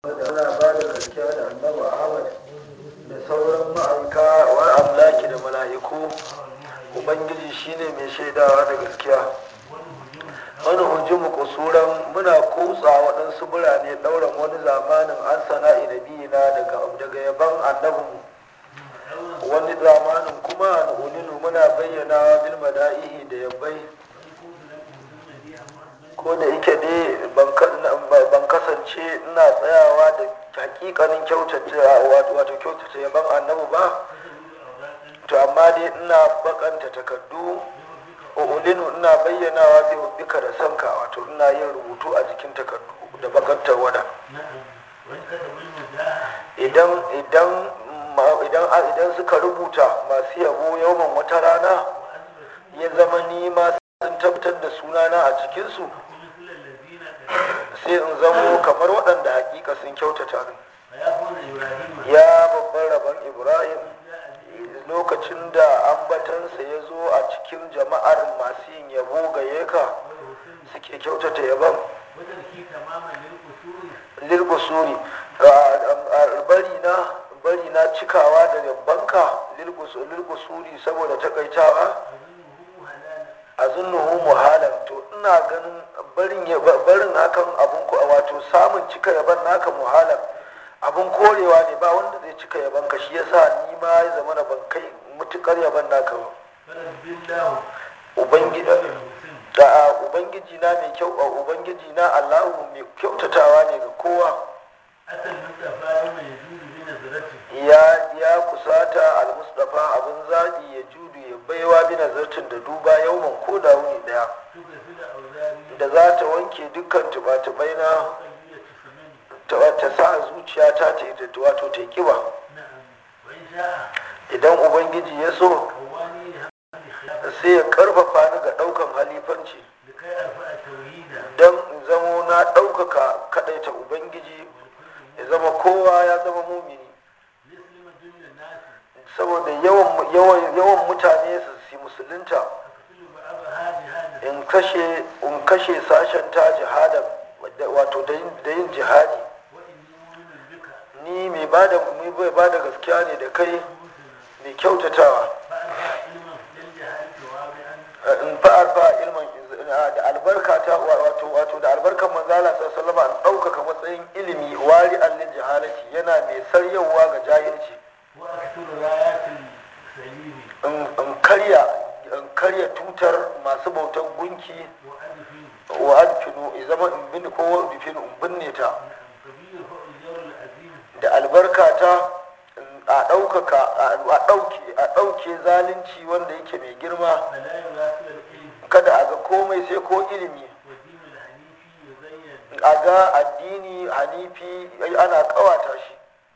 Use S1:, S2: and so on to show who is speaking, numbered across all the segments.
S1: muna ba da gaskiya da annabi ahmad da sauran ma'aika wa amlaki da mala'iku ubangiji shine mai shaidawa da gaskiya wani hujjumu kusuran muna kutsa waɗansu birane ɗauran wani zamanin an sana'i da biyina daga yaban annabinmu wani zamanin kuma na ulinu muna bayyana bil mada'ihi da yabbai ko da yake ne ban kasance ina tsayawa da hakikanin kyautata wato kyautata yaban annabi ba to amma dai ina bakanta takardu ulinu ina bayyanawa bi hubbika da sanka wato ina yin rubutu a jikin takardu da bakantar wada idan idan idan idan suka rubuta masu yabo yawan wata rana ya zama ni ma sun tabbatar da sunana a cikinsu sai in zamo kamar waɗanda hakika sun kyautata ni ya babban rabon ibrahim lokacin da ambatansa ya zo a cikin jama'ar masu yin yabo ga ka suke kyautata yabon lilkusuri bari na bari na cikawa da yabbanka lilkusuri saboda takaitawa a zunnuhu muhalan to ina ganin barin barin hakan abun wato samun cika yaban naka muhalan abun korewa ne ba wanda zai cika yaban ka shi yasa ni ma ya zama na ban kai mutukar yaban naka ba ubangiji na mai kyau ubangiji na allahu mai kyautatawa ne ga kowa ya ya kusata al-mustafa abin zaɓi ya judu ya baiwa bi nazartin da duba yauman ko da wuni daya da za ta wanke dukkan tuba-tubai na ta sa zuciya ta ta wato ta kiba idan ubangiji ya so sai ya karfafa ni ga daukan halifanci don in zamo na ɗaukaka kaɗaita ubangiji ya zama kowa ya zama mumini saboda yawan mutane su si musulunta in kashe in kashe sashen ta jihadan wato da yin jihadi ni mai ba da gaskiya ne da kai mai kyautatawa in fa'ar fa ilman da albarka ta wato wato da albarkan manzala sallallahu alaihi an ɗaukaka matsayin ilimi wari allin jahalati yana mai saryawa ga jahilci in karya in karya tutar masu bautan gunki wa adfinu ya zama in bin ko wa adfinu in binne ta da albarka ta a ɗaukaka a ɗauke a ɗauke zalunci wanda yake mai girma kada a ga komai sai ko ilimi a ga addini hanifi ana kawata shi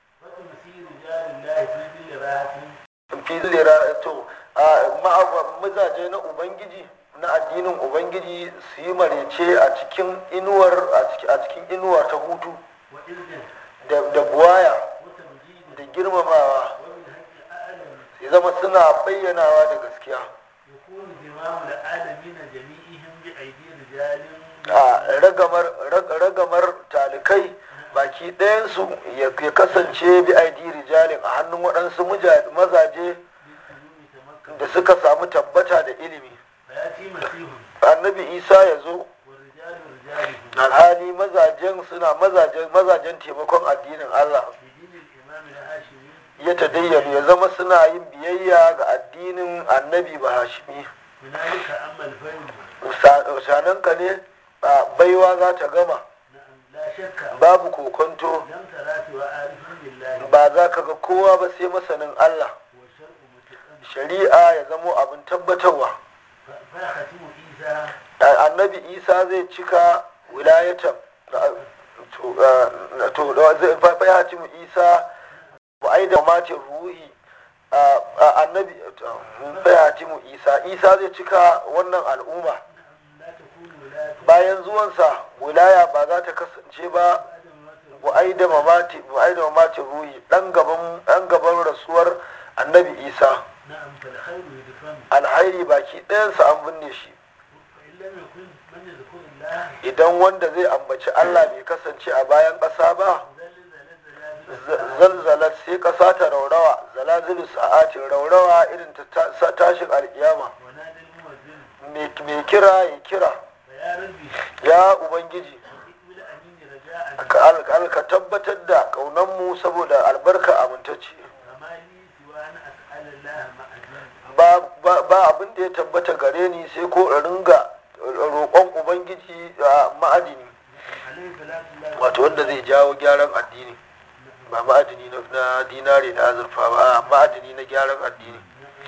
S1: fi zilira to mazaje na ubangiji na addinin ubangiji su yi marece a cikin inuwar a cikin inuwa ta hutu da buwaya da girmamawa ya zama suna bayyanawa da gaskiya a ragamar talikai baki ɗayansu ya kasance bi aidi rijalin a hannun waɗansu mazaje da suka samu tabbata da ilimi annabi isa ya zo alhali mazajen suna mazajen taimakon addinin allah ya tadayyanu ya zama suna yin biyayya ga addinin annabi ba hashimi sananka ne baiwa za ta gama babu kokonto ba za ka ga kowa ba sai masanin Allah shari'a ya zamo abin tabbatarwa annabi isa zai cika wilayatan to zai fayyaci mu isa ba ai da matin ruhi annabi fayyaci mu isa isa zai cika wannan al'umma bayan zuwansa wilaya ba za ta kasance ba bu'ai da mamati ruhi dan gaban rasuwar annabi isa alhairi baki ɗayansa an binne shi idan wanda zai ambaci allah bai kasance a bayan ƙasa ba zalzalat sai ƙasa ta raurawa zalazilu sa'atin raurawa irin ta tashin alkiyama mai kira ya kira ya ubangiji ka tabbatar da ƙaunanmu saboda albarka amintacce ba abin da ya tabbata gare ni sai ko in ringa roƙon ubangiji a ma'adini wato wanda zai jawo gyaran addini ba ma'adini na dinare da azurfa ba a ma'adini na gyaran addini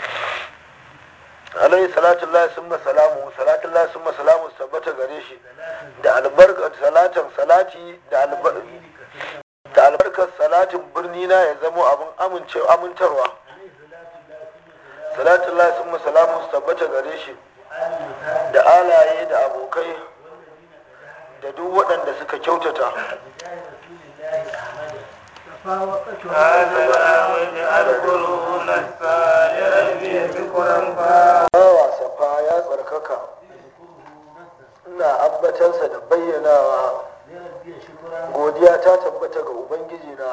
S1: alayhi salatun lahi summa salamu salatun lahi summa salamu tabbata gare shi da albarkar salatan salati da albarkar salatin birni na ya zamo abin amintarwa salatun lahi summa salamu tabbata gare shi da alaye da abokai da duk waɗanda suka kyautata bawa safa ya tsarkaka ina ambatansa da bayyanawa godiya ta tabbata ga ubangiji na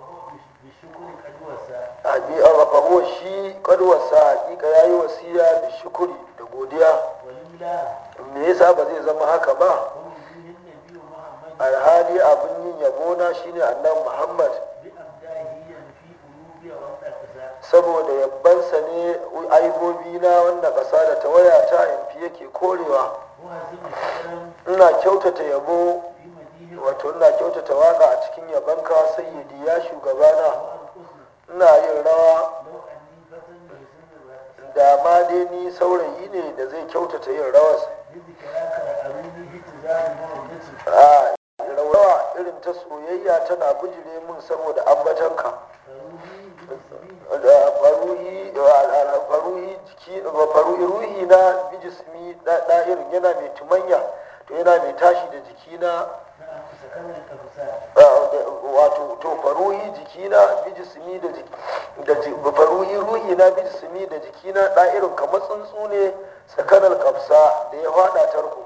S1: a shi kadwarsa hakika ya yi wasiya da shukuri da godiya me yasa ba zai zama haka ba alhali abin yin yabona shine annan muhammad saboda yabbansa ne aibobi na wanda ƙasa da tawaya ta yanfi yake korewa ina kyautata yabo wato ina kyautata waka a cikin yabanka sayyidi ya shugabana ina yin rawa da ma dai ni saurayi ne da zai kyautata yin rawas a rawa irin ta soyayya tana bijire min saboda ambatanka faruhi ruhi na bijismi da'irin yana mai tumanya to yana mai tashi da jikina wato to faruhi jikina bijismi da faruhi ruhi na bijismi da jikina da'irin kamar tsuntsu ne tsakanar kafsa da ya fada tarko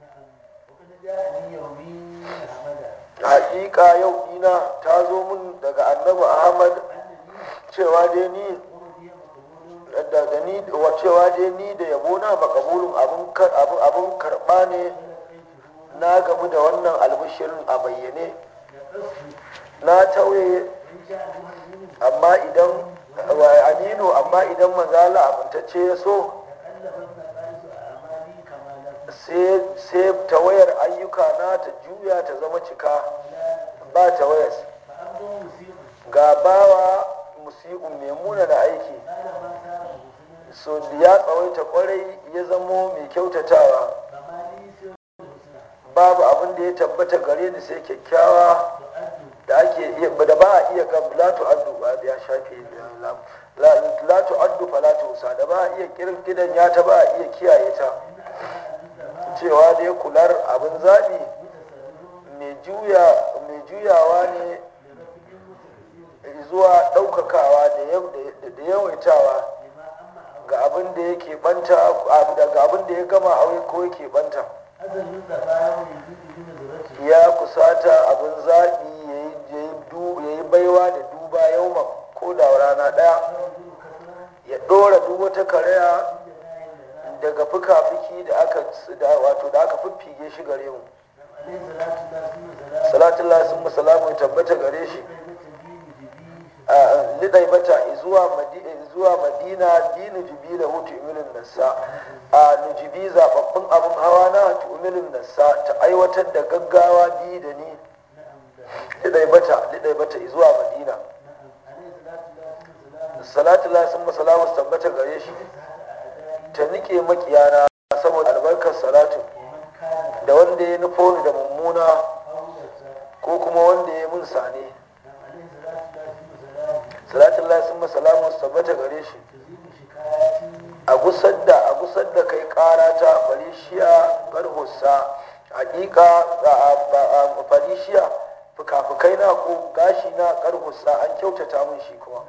S1: hakika yau ina ta zo min daga annabi ahmad cewa dai ni da ni wa cewa dai ni da yabo na makabulun abin karba ne na gamu da wannan albishirin a bayyane na tauye amma idan aminu amma idan manzala amintacce ya so sai tawayar ayyuka na ta juya ta zama cika ba tawayas ga bawa musi'un mai muna da aiki so ya tsawaita kwarai ya zamo mai kyautatawa babu abin da ya tabbata gare ni sai kyakkyawa da ake iya da ba a iya ga latu addu ba ya shafe latu addu fa latu usa da ba a iya kirkidan ya ta ba a iya kiyaye ta cewa dai kular abin zaɓi mai juyawa ne zuwa ɗaukakawa da yawaitawa ga abin da yake banta ga abin da ya gama aure ko yake banta ya kusata abin zaɓi ya yi baiwa da duba yauman ko da rana ɗaya ya ɗora duk wata karaya daga fuka-fuki da aka wato da aka fiffige shi gare mu salatun lasin musalamu tabbata gare shi lidai bata zuwa madina dinu jibi da hutu imilin nasa a nujibi zababbin abin hawa na tu'umilin nasa ta aiwatar da gaggawa bi da ni lidai bata lidai bata zuwa madina salatu lasin musalamu tabbata gare shi ta nike makiyana saboda albarkar salatu da wanda ya nufo ni da mummuna ko kuma wanda ya mun sane salatun lasin masalamu tabbata gare shi a gusar da a gusar da kai kara ta farishiya garhusa hakika a farishiya fuka-fukai na ko gashi na karhusa an kyautata mun shi kuma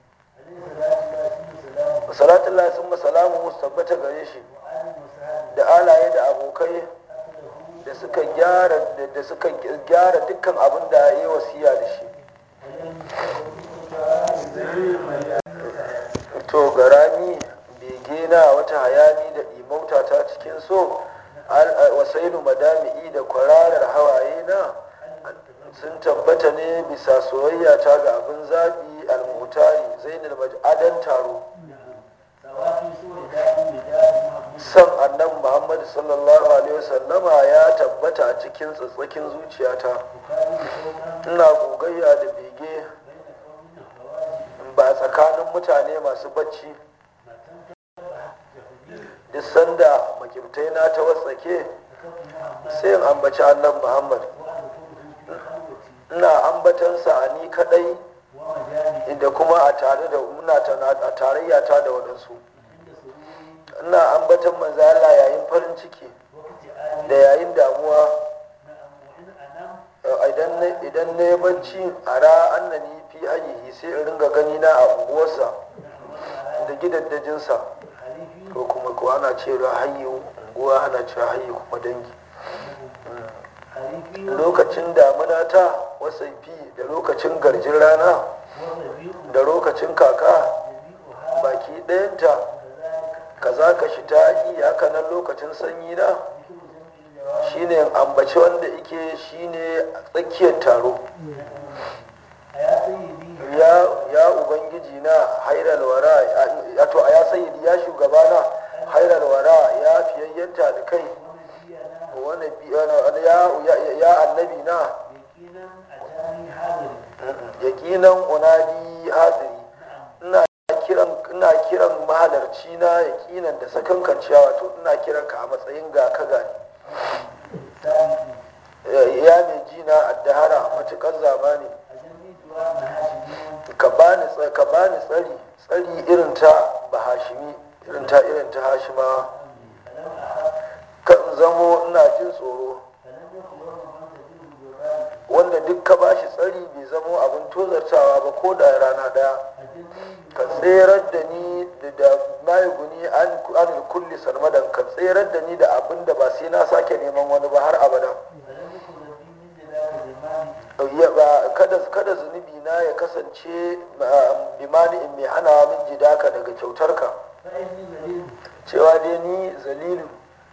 S1: salatun lasin masalamu tabbata gare shi da alaye da abokai da suka gyara da suka gyara dukkan abin da ya yi wasiya da shi tabbata ne bisa soyayya ta ga abin zaɓi almutari zainul maj'adan taro san annabi muhammad sallallahu alaihi wasallama ya tabbata a cikin tsatsakin zuciyata ina gogayya da bege ba tsakanin mutane masu bacci duk sanda makimtai na ta watsake sai in ambaci annabi muhammad ina ambatansa a ni kadai inda kuma a tare da muna a tarayya ta da waɗansu ina ambatan manzo Allah yayin farin ciki da yayin damuwa idan idan na yi bacci a ra annani fi ayihi sai in ringa gani na a unguwarsa da gidaddajinsa ko kuma ko ana cewa hayyu unguwa ana cewa hayyu kuma dangi lokacin damuna ta wasaifi da lokacin garjin rana da lokacin kaka baki ɗayanta kaza ka shi ta haka nan lokacin sanyi na shine ambaci wanda ike shine tsakiyar taro ya ubangiji na hairal wara to a ya sayyidi ya shugabana hairal wara ya fiyayyanta da kai wani ya annabi na yaƙinan unadi hadiri ina kiran mahalarci na yaƙinan da sakankan ciyawa to ina kiran ka a matsayin ga ka gani ya mai jina addahara matuƙar zamani ka bani tsari tsari irin ta bahashimi irin ta irin ta hashima kan zamo ina jin tsoro wanda duk ka bashi tsari bai zamo abin tozartawa ba ko da rana daya ka tserar da ni da mayi guni an kulli sarmadan ka tserar da ni da abin da ba sai na sake neman wani ba har abada kada kada zunubi na ya kasance bimani in mai hana min jidaka daga kyautarka cewa dai ni zalilu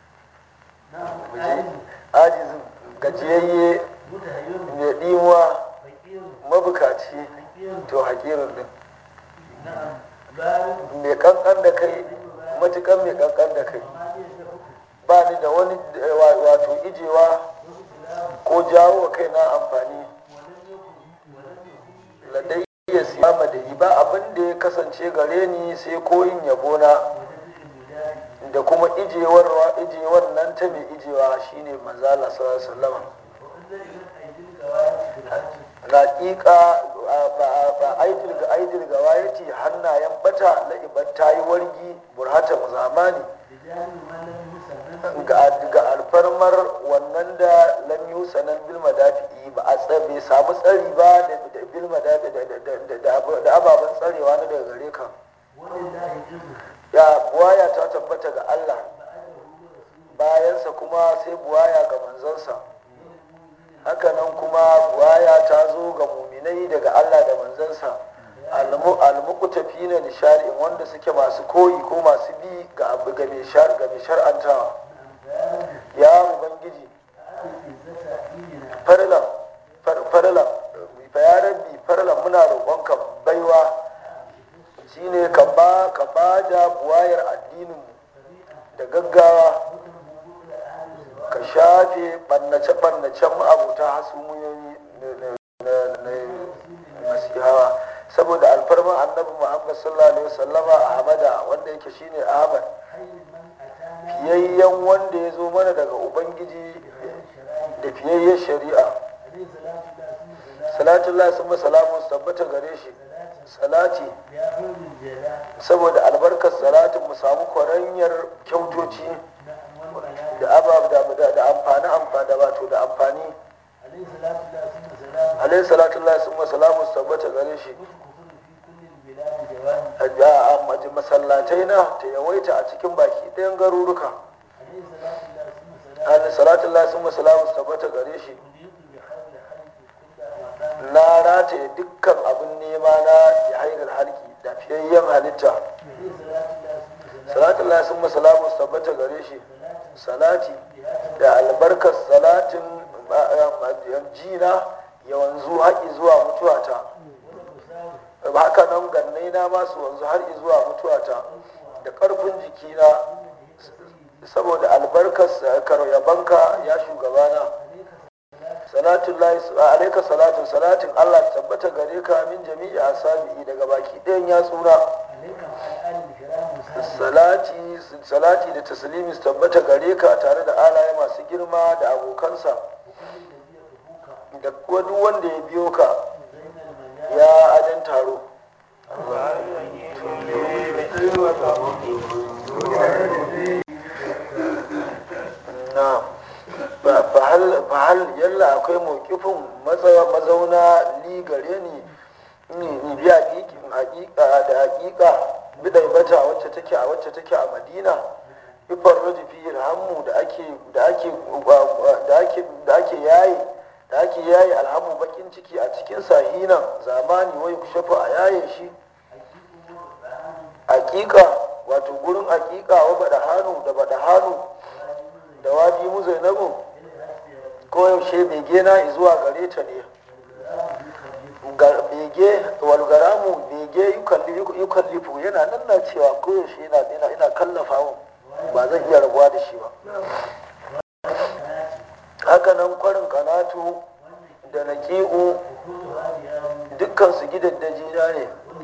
S1: ajizin gajiyayye mai ɗimuwa mabukaci to hakirin din mai kankan da kai matukan mai kankan da kai ba ni da wani wato ijewa ko jawo wa kai na amfani ladai ya siyama da yi ba abin da ya kasance gare ni sai koyin yabona da kuma ijewar ijewar nan ta mai ijewa shine manzala sallallahu alaihi Raƙiƙa ba aidil ga aidil ga wayati hannayen bata la'ibar ta yi wargi burhata zamani ga alfarmar wannan da lam yusanan bil madafi'i ba a bai samu tsari ba da bil da ababen tsarewa na daga gare ka ya buwaya ta tabbata ga Allah bayansa kuma sai buwaya ga manzansa hakanan kuma buwaya ta zo ga muminai daga Allah da manzansa almuqtafi na nishari'in wanda suke masu koyi ko masu bi ga abu ga mai shar'antawa ya ubangiji farlan farlan fa ya rabbi farlan muna roƙonka baiwa shine ka ba ka ba da buwayar addinin da gaggawa ka shafe ɓannace-ɓannacen ma'abuta hasumiyoyi na masihawa saboda alfarman annabi muhammad sallallahu alaihi wasallama ahmada wanda yake shine ahmad fiyayyen wanda ya zo mana daga ubangiji da fiyayyen shari'a salatullah sun salamu tabbata gare shi salati saboda albarkar salatin mu samu kwaranyar kyautoci da abab da amfani amfani wato da amfani alayhi salatu Allah sun salamu tabbata gare shi a masallatai na ta yawaita a cikin baki ɗayan garuruka alayhi salatu Allah sun salamu tabbata gare shi na rataye dukkan abin nema na ya hairar halki da fiyayyen halitta salatu Allah sun salamu tabbata gare shi salati da albarkar salatin jina ya wanzu haƙi zuwa mutuwata haka nan gannai na masu wanzu har zuwa mutuwata da ƙarfin jikina saboda albarkar yabanka ya shugabana salatun lahi alaika salatun salatin Allah tabbata gare ka min jami'i asabi'i daga baki ɗayan ya tsura salati salati da taslimi su tabbata gare ka tare da alaye masu girma da abokansa da kuwa duk wanda ya biyo ka ya adan taro na fahal yalla akwai mawkifin mazauna ni gare ni ni biya hakika da hakika bidai bata wacce take a wacce take a madina ifar raji fi ilhamu da ake da ake da ake da ake yayi da ake yayi alhamu bakin ciki a cikin sahinan zamani wai kushafa a yaye shi hakika wato gurin hakika wa bada hannu da bada hannu da wadi mu zainabu ko yaushe bege na zuwa gare ta ne bege walgaramu bege yukallifu yana nan na cewa ko yaushe ina ina kallafa ba zan iya rabuwa da shi ba haka nan kwarin kanatu da naƙi'u dukkan su gidaddaji na ne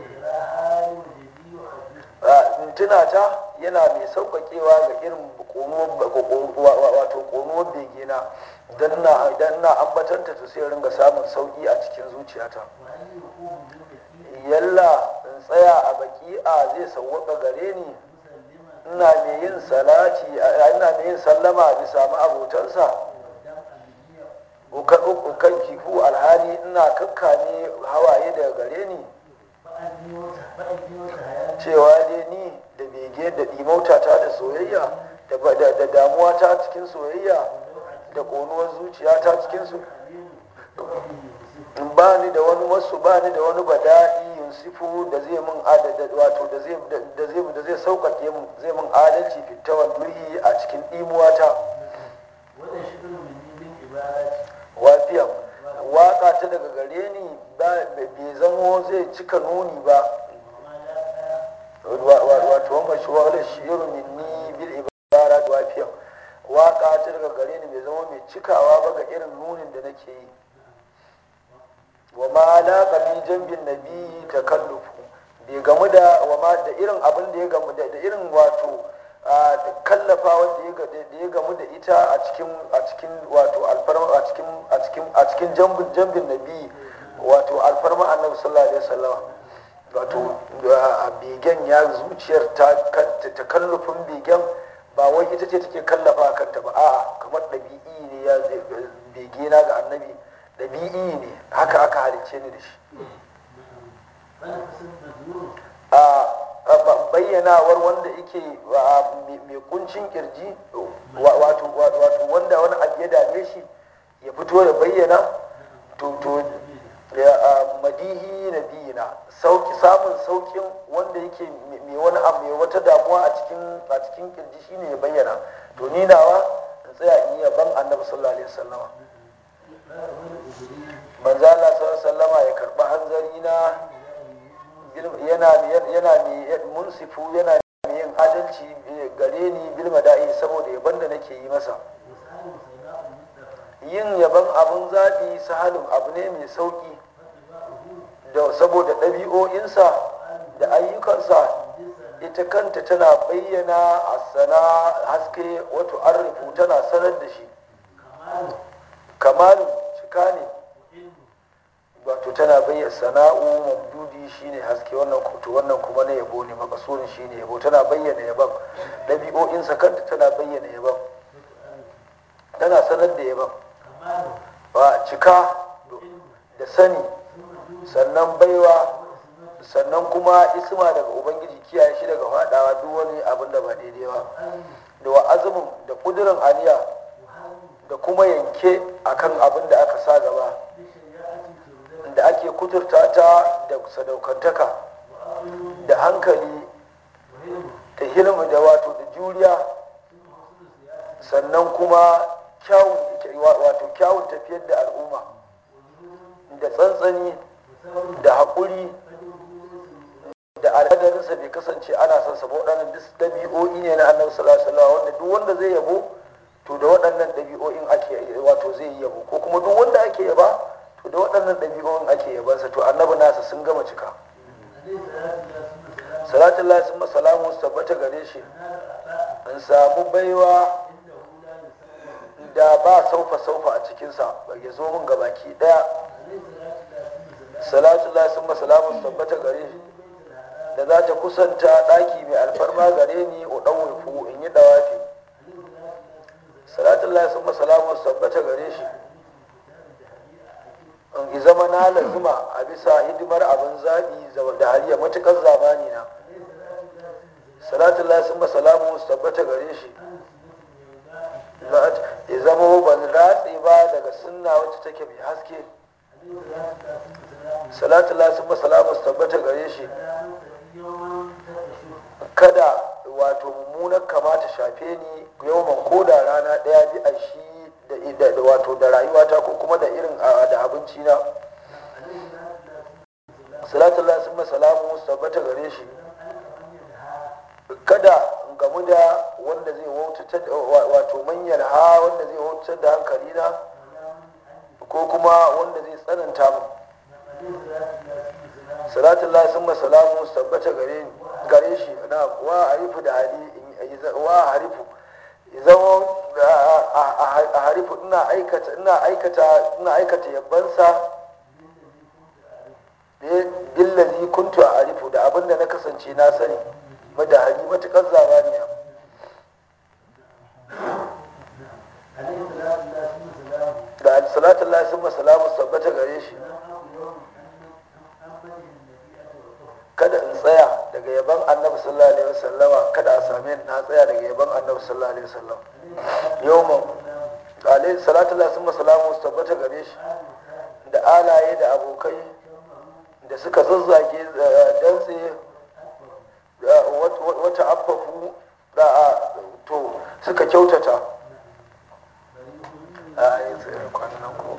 S1: tunata yana mai sauƙaƙewa ga irin wato ƙonuwar begena don na ambatanta ta sai ringa samun sauƙi a cikin zuciyata yalla in tsaya a baki'a zai sauwaƙa gare ni ina mai yin salati ina mai yin sallama bisa ma'abotansa ukan kifu alhali ina kakkame hawaye daga gare ni cewa dai ni da bege da ɗimautata da soyayya da damuwa ta cikin soyayya da ƙonuwar zuciya ta cikin su ba ni da wani wasu ba ni da wani bada'i yusufu da zai mun adada wato da zai da zai da zai sauƙaƙe mu zai mun adalci fitawan duhi a cikin ɗimuwata wafiyan waƙa ta daga gare ni bai zamo zai cika nuni ba wato wanda shi wani shirin minni bil ibara da wafiyan waƙa ta daga gare ni bai zama mai cikawa ba ga irin nunin da nake yi wa ma la fi jambin nabi takallufu bai gamu da wa ma da irin abin da ya gamu da irin wato kallafa wanda ya gamu da ita a cikin a cikin wato alfarma a cikin a cikin a cikin jambin jambin nabi wato alfarma annabi sallallahu alaihi wasallam wato begen ya zuciyar ta takallufin begen ba wai ita ce take kallafa kanta ba a'a kamar ɗabi'i ne ya bege na ga annabi ɗabi'i ne haka aka halicce ni da shi a bayyanawar wanda yake mai kuncin kirji wato wanda wani abu ya dame shi ya fito ya bayyana to to madihi na biyina sauki samun saukin wanda yake mai wani abu mai wata damuwa a cikin a cikin kirji shine ya bayyana to ni nawa in tsaya in yi yaban annabi sallallahu alaihi wasallama manzo Allah sallallahu alaihi wasallama ya karba hanzari na yana yana mai munsifu yana mai yin adalci gare ni bil mada'i saboda yaban da nake yi masa yin yaban abun zaɓi sahalin abu ne mai sauƙi da saboda ɗabi'o'insa da ayyukansa ita kanta tana bayyana a sana haske wato arrifu tana sanar da shi kamalu cika ne wato tana bayyana sana'u mamdudi shine haske wannan to wannan kuma na yabo ne makasurin shine yabo tana bayyana yaban ɗabi'o'insa kanta tana bayyana yaban tana sanar da yaban ba cika da sani sannan baiwa sannan kuma isma daga ubangiji kiyaye shi daga faɗawa duk wani abin da ba daidai ba da wa azumin da ƙudurin aniya da kuma yanke akan abin da aka sa gaba da ake kuturta ta da sadaukantaka da hankali da hilmu da wato da juriya sannan kuma kyawun wato kyawun tafiyar da al'umma da tsantsani da haƙuri da al'adarinsa bai kasance ana son sa ba waɗannan duk ɗabi'o'i ne na annabi sallallahu alaihi wasallam wanda duk wanda zai yabo to da waɗannan ɗabi'o'in ake wato zai yi yabo ko kuma duk wanda ake yaba to da waɗannan ɗabi'o'in ake yabansa to annabi nasa sun gama cika salatin Allah sun salamu su tabbata gare shi in samu baiwa da ba saufa saufa a cikinsa ya zo min gabaki ɗaya salatu Allah sun salamu su tabbata gare shi da za ta kusanta ɗaki mai alfarma gare ni o ɗan fu in yi dawafi salatu Allah sun salamu su tabbata gare shi in zama na lazima a bisa hidimar abin zaɓi da hariya matuƙar zamani na salatun lasin masalamu su tabbata gare shi ya zama ban ratse ba daga sunna wacce take mai haske salatun lasin masalamu su tabbata gare shi kada wato mummunar kamata shafe ni yawan koda rana ɗaya bi a shi da wato da rayuwata ko kuma da irin da abinci na salatu Allah sun masalamu su tabbata gare shi kada in gamu da wanda zai wautar wato manyan ha wanda zai wautar da hankali na ko kuma wanda zai tsananta mu salatu Allah sun masalamu su tabbata gare gare shi na wa harifu da hali wa harifu zama a harifu ina aikata ina aikata ina aikata yabbansa billazi kuntu a harifu da abinda na kasance na sani madahari matukar zamaniya da salatun Allah sun masalamu sabbata gare shi kada in tsaya daga yaban annabi sallallahu alaihi wasallama kada a same ni na tsaya daga yaban annabi sallallahu alaihi wasallam yawman alaihi salatu Allah sun masalamu su tabbata gare shi da alaye da abokai da suka zazzage dantse wata affafu da to suka kyautata a yi tsaye kwanan ko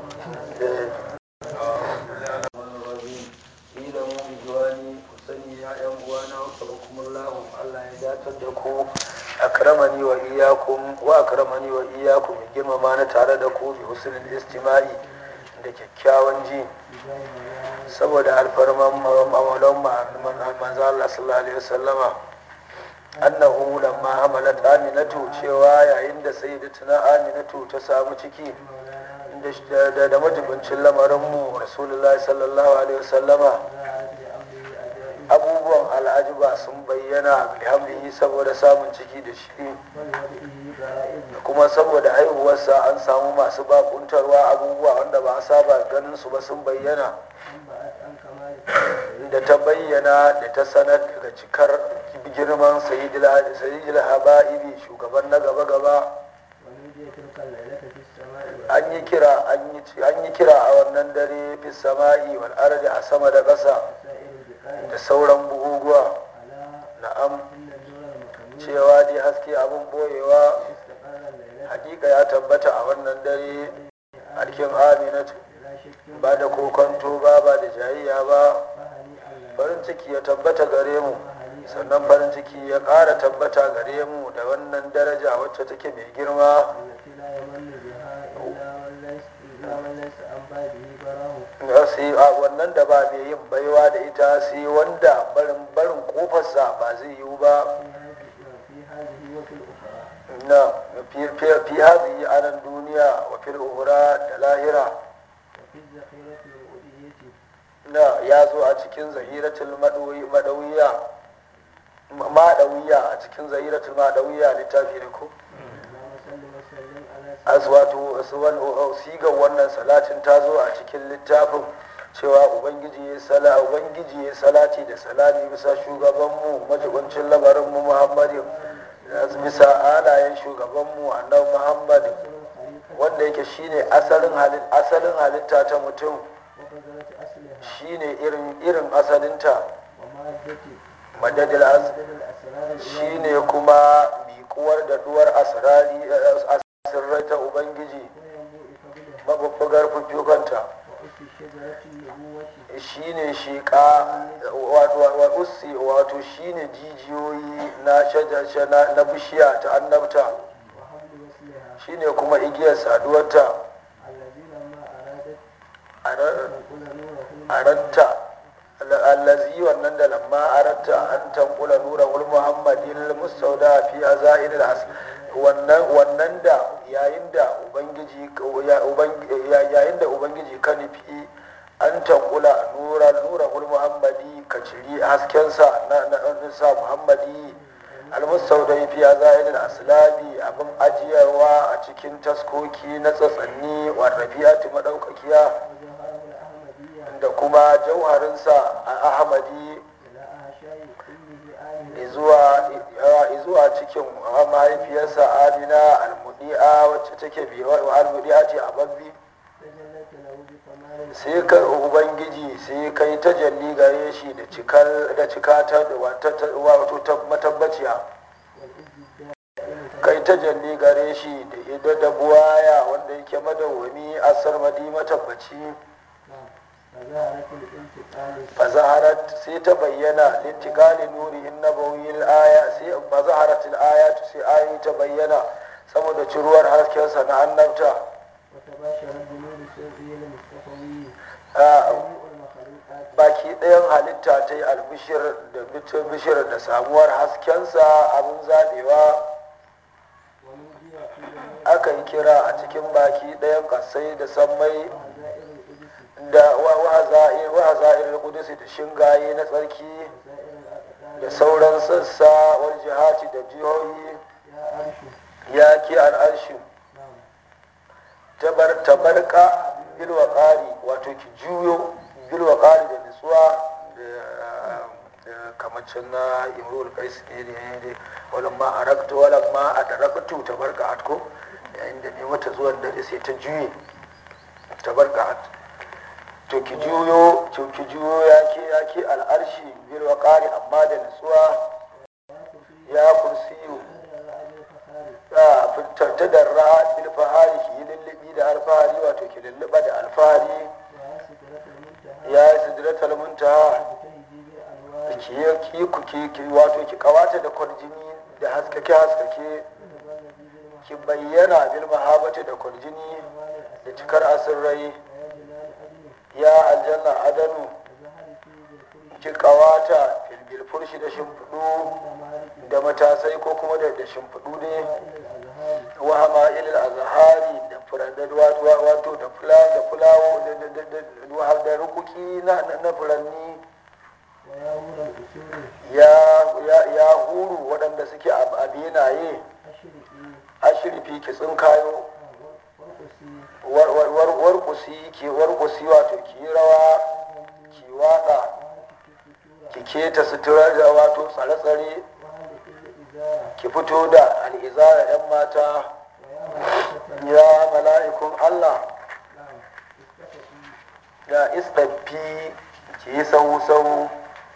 S1: sani ya yan uwana wa sabakumullahu Allah ya datar da ku akramani wa iyyakum wa akramani wa iyyakum ya girmama na tare da ku bi husnul istima'i da kyakkyawan ji saboda alfarman maulan manzo Allah sallallahu alaihi wasallama annahu lamma hamalat aminatu cewa yayin da sayyidatuna aminatu ta samu ciki da da majibincin lamarin mu rasulullahi sallallahu alaihi wasallama abubuwan al'ajiba sun bayyana alhamdulillah saboda samun ciki da shi kuma saboda haihuwarsa an samu masu bakuntarwa abubuwa wanda ba a saba ganin su ba sun bayyana da ta bayyana da ta sanar daga cikar girman sayyidil haba'ibi shugaban na gaba-gaba an yi kira an yi kira a wannan dare fi sama'i wal ardi a sama da ƙasa da sauran buguguwa na'am cewa dai haske abin boyewa hakika ya tabbata a wannan dare harkin aminatu ba da kokonto ba ba da jayayya ba farin ciki ya tabbata gare mu sannan farin ciki ya ƙara tabbata gare mu da wannan daraja wacce take mai girma sai a wannan da ba mai yin baiwa da ita sai wanda barin barin kofarsa ba zai yiwu ba na fi hazihi a nan duniya wa fil uhura da lahira na ya zo a cikin zahiratul madawiya madawiya a cikin zahiratul madawiya littafi ne ko aswato sigar wannan salatin ta zo a cikin littafin cewa ubangiji ya sala ubangiji ya salati da salami bisa shugabanmu majibancin lamarinmu muhammadin bisa alayen shugabanmu annabi muhammad wanda yake shine asalin asalin halitta ta mutum shine irin irin asalinta madadil shine kuma miƙuwar da duwar asirrai ta ubangiji mabubbugar fufukanta
S2: رؤوس شجرة النبوة
S1: shine shiƙa wato ussi wato shine jijiyoyi na shajar na, na bishiya ta annabta
S2: وحبل وصلها
S1: shine kuma igiyar saduwarta
S2: الذي لما أرادت
S1: Ara-
S2: تنقل نوره
S1: aratta allazi wannan da lamma aratta an tankula nura ul muhammadin mustauda fi azairil as wannan wannan da yayin da ubangiji ya- ubangi- ya- yayin da ubangiji ka nufi an tankula nura nura ul muhammadi ka ciri haskensa na na na sa muhammadi almustauda fi azairil aslabi abin ajiyarwa a cikin taskoki na tsatsanni warrafiyati madaukakiya
S2: وجوهره الأحمدية
S1: da kuma jauharinsa a ahmadi
S2: إلى أعشاء أمه آمنة
S1: izuwa izuwa cikin mahaifiyarsa amina almudi'a wacce take biyo almudi'a ce a babbi
S2: تجلت له بكمال
S1: sai ka ubangiji sai kai tajalli gare shi da cikar da cika ta wato ta matabbaciya
S2: والإذ الدائم
S1: kai tajalli gare shi da ida da buwaya wanda yake madawwami asar madi matabbaci
S2: نعم فظهرت الانتقال
S1: fazaharat sai ta bayyana lintikali nurihin nabawiyil aya sai fazaharat ayatu sai ayoyi ta bayyana saboda ciruwar haskensa na annabta
S2: وتباشرت بنور سره المصطفوي
S1: Ah,
S2: جميع المخلوقات
S1: baki ɗayan halitta ta yi albishir da bitin bishir da samuwar haskensa abin zaɓewa
S2: ونودي في جميع
S1: aka yi kira a cikin baki ɗayan ƙasai da sammai
S2: وهزائر القدس
S1: da wahaza'ir kudusi da shingaye na tsarki
S2: وسائر الأقدار
S1: da sauran sassa wal jihati da jihohi
S2: يا أرش
S1: ya ki al'arshi
S2: نعم
S1: tabar tabarka bilwa ƙari wato ki juyo bilwa ƙari da nutsuwa da kamacin na imrul kais ne da yayin da walamma araktu walamma adaraktu tabarka atko yayin da ne mata zuwan dare sai ta juye tabarka at to ki juyo to ki juyo ya ke ya ke al'arshi bilwa ƙari amma da nutsuwa
S2: يا كرسي
S1: ya kursiyu
S2: تدرع بالفخار
S1: ta darra bil fahari ki lullubi da alfahari wato ki lulluba da alfahari
S2: ويا سدرة المنتهى
S1: ya yi sidratul muntaha
S2: مجتهدي بالأنوار
S1: ki yi ki ku ki ki wato ki kawata da kwarjini da haskake haskake
S2: وتبلدي بالمحبة
S1: ki bayyana bil mahabati da kwarjini
S2: كمال
S1: da
S2: الأسرار
S1: cikar asirrai
S2: ويا جنان أدن
S1: ya aljanna adanu
S2: وزهر في بالفرش
S1: ki kawata fil bil furshi da shimfiɗu
S2: عند مالك
S1: da matasai ko kuma da da shimfiɗu ne
S2: وإلى الأزهار
S1: wa hama'il azhari da furanni wato wato da fula da fulawo da da da da da rukuki na na- na furanni
S2: ويا هور الأسور
S1: ya ya ya huru waɗanda suke a a benaye
S2: أشرقي
S1: ashirfi ki tsinkayo
S2: وارقصي
S1: war war war warkusi ki warkusi wato ki yi rawa
S2: وغني
S1: ki waka
S2: وهلك الستورة
S1: ki keta suturar da wato tsare-tsare
S2: وهلك الإزارة
S1: ki fito da al'izara 'yan mata
S2: ويا ملائكة
S1: ya mala'ikun Allah
S2: نعم استفقي
S1: da isɗaffi ki yi sau-sau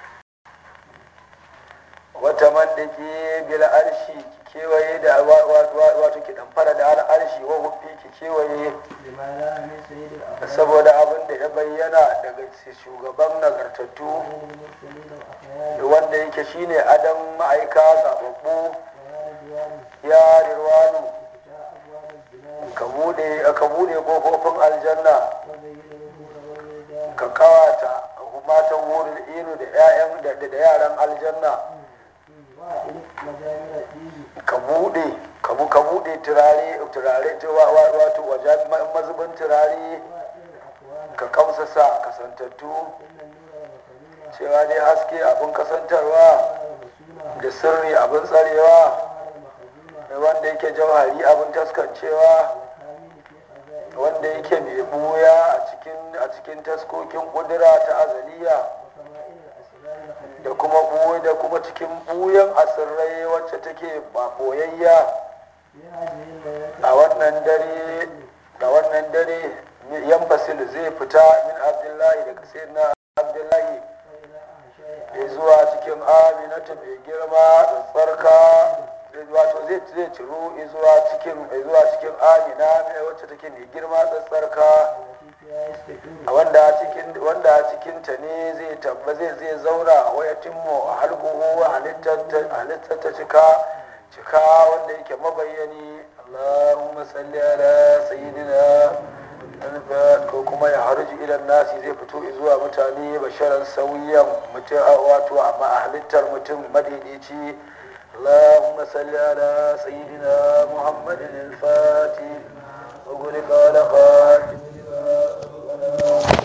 S1: wata mandaki bil arshi ki kewaye da wa- wa- wa- wato ki damfara da al'arshi wa hufi ki kewaye
S2: لما لا من سيد الأبرار
S1: saboda abin da ya bayyana daga shugaban nagartattu
S2: وغير المرسلين وأخيار
S1: wanda yake shine adam ma'aika zababbu
S2: ويا رضوان
S1: ya rirwanu
S2: افتح أبواب الجنان
S1: ka bude ka bude kofofin aljanna
S2: وزين الهور والولدان
S1: ka kawata matan wurin inu da 'ya'yan da da yaran aljanna
S2: وألف مجامع الدين
S1: ka bude ka bu ka bude turare turare ta wa- wa- wato wajen ma- mazubin turare
S2: وأطير الأكوان
S1: ka kamsasa kasantattu
S2: إن النور والمكنون
S1: cewa dai haske abin kasantarwa
S2: والمسونة
S1: da sirri abin tsarewa
S2: وهذا المخزون
S1: da wanda yake jauhari abin taskancewa
S2: الكامل في خزائن
S1: wanda yake mai buya a cikin a cikin taskokin kudura ta azaliya
S2: وكمائن الأسرار الخفية
S1: da kuma buya da kuma cikin buyan asirrai wacce take ba boyayya
S2: في هذه الليلة
S1: a wannan dare a wannan dare yan fasil zai fita min abdullahi daga sayyidina abdullahi
S2: وإلى أعشاء
S1: da zuwa cikin aminatu mai girma da tsarka wato zai zai ciro zuwa cikin zuwa cikin amina mai wacce take mai girma tsatsarka
S2: التي فيها يستقر
S1: wanda a cikin wanda a cikin ta ne zai tabba zai zai zauna wa yatimmu halquhu halittar ta- halittar ta cika cika wanda yake mabayyani Allahumma salli ala sayyidina alfa ko kuma ya harji ila nasi zai fito zuwa mutane basharan sauyan mutum wato amma a halittar mutum madaidaici اللهم صل على سيدنا محمد الفاتح وغلق على خاتم لما سبق